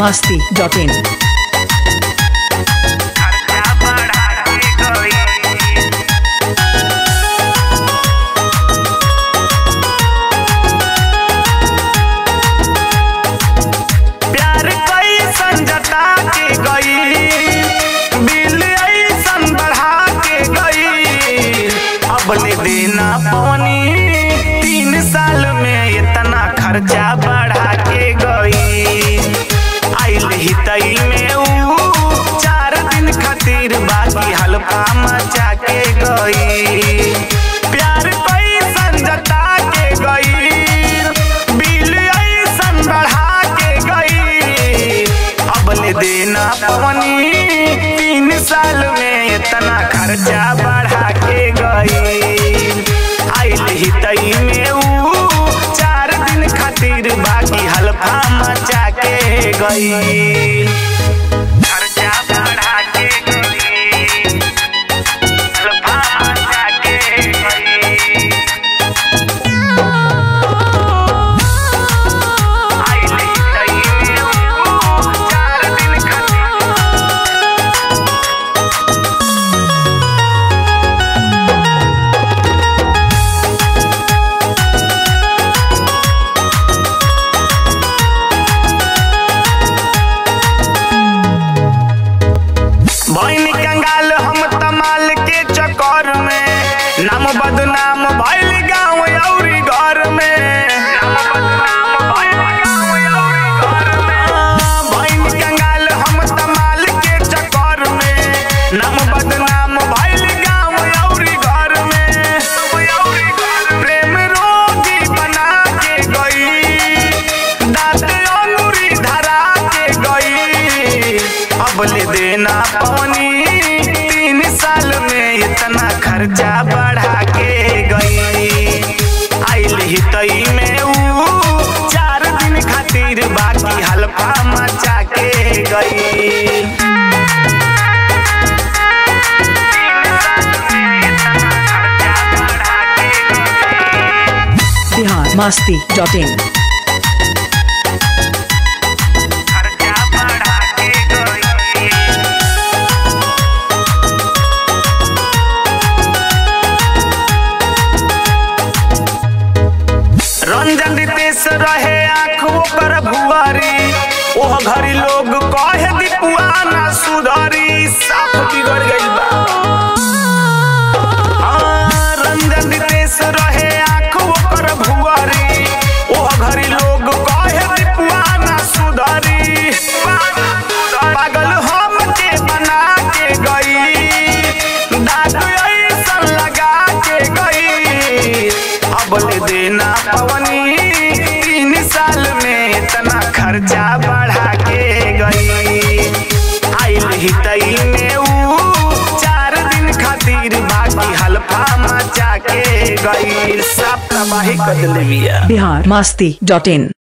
masti dot in. खर्चा बढ़ा के गई प्यार कैसन जता के गई बिल ऐसन बढ़ा के गई अब ले देना पानी तीन साल में इतना खर्चा बढ़ा के गई आइल ही तई में ऊ चार दिन खातिर बाकी हल्का मचा के गई प्यार कैसन जता के गई बिल ऐसन बढ़ा के गई अब ले देना पवनी तीन साल में इतना खर्चा बढ़ा के गई आइल ही तई में ऊ चार दिन खातिर बाकी हल्का मचा के गई खर्चा बढ़ा के गई हल्का मचा के गई आइल ही तई में ऊ चार दिन खातिर भैनी कंगाल हम तमाल के चक्कर में नाम बदनाम भइल गाँव औरी घर में नाम बदनाम भइल गाँव औरी घर में भैनी कंगाल हम तमाल के चक्कर में नाम बदनाम भइल गाँव औरी घर में प्रेम रोगी बना के गई दांत अंगूरी धरा के गई अब ले देना पानी तीन साल में इतना खर्चा बढ़ा के गई आइल ही तई में ऊ चार दिन खातिर बाकी हल्का मचा के गई Bihar masti dot in. खर्चा बढ़ा के गई रंजन रितेश रहे आँख ओकर भुआरी ओह घरी लोग कहे दीपुआ ना सुधरी साफ बिगड़ गइल बा हाँ, रंजन रितेश रहे आँख ओकर भुआरी ओह घरी लोग कहे दीपुआ ना सुधरी पागल हम के बना के गई दाग ऐसन लगा के गई अब ले देना पवनी तीन साल में इतना खर्चा बढ़ा के गई आइल ही तई में ऊ चार दिन खातिर बाकी हल्का मचा के गई सब तबाही कर दिले बिया Bihar masti dot in.